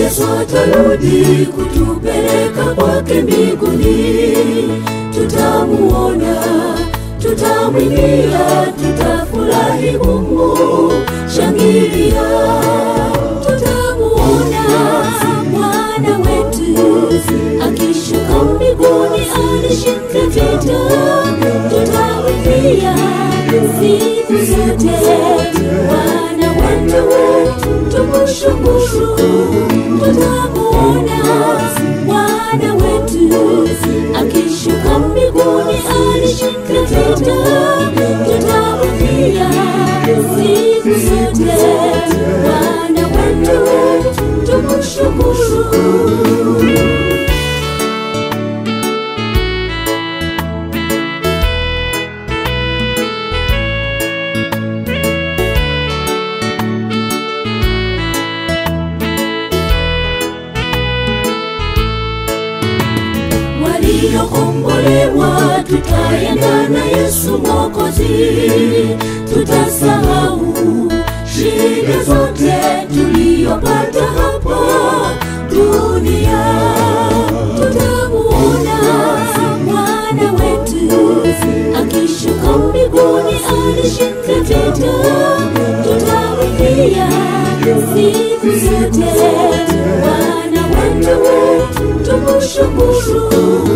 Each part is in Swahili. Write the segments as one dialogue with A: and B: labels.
A: Yesu atarudi kutupeleka kwake mbinguni, tutamuona, tutamwimbia, tutafurahi humu, shangilia, tutamuona Bwana wetu akishuka mbinguni, alishinda vita, tutamwimbia siku zote Bwana wetu tumushukuru, tutamuona Bwana wetu akishuka mbinguni, alishinda vita, tutamwimbia siku zote Bwana wetu tumushukuru. waliokombolewa tutaenda na Yesu Mwokozi, tutasahau shida zote tuliyopata hapa dunia, tutamuona Bwana wetu akishuka mbinguni, alishinda vita, tutamwimbia siku zote Bwana wetu tumushukuru.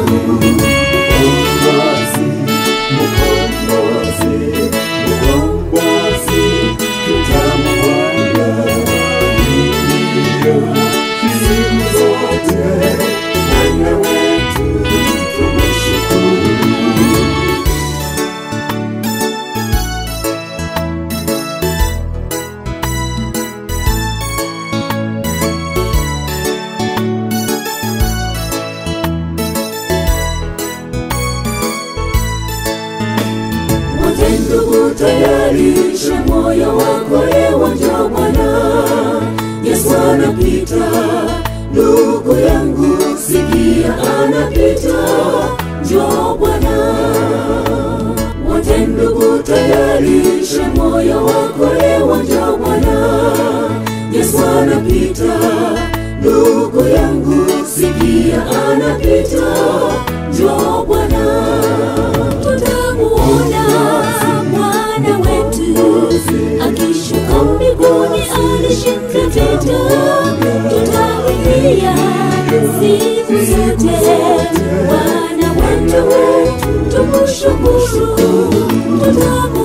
A: Wote ndugu, tayarisha moyo wako leo, njoo Bwana Yesu anapita. Ndugu yangu, sikia, anapita, njoo Bwana. Wote ndugu, tayarisha moyo wako leo, njoo Bwana Yesu anapita. Ndugu yangu, sikia, anapita, njoo Bwana tutamuona Bwana wetu akishuka mbinguni, alishinda vita, tutamwimbia siku zote Bwana wetu tumushukuru, tutamuona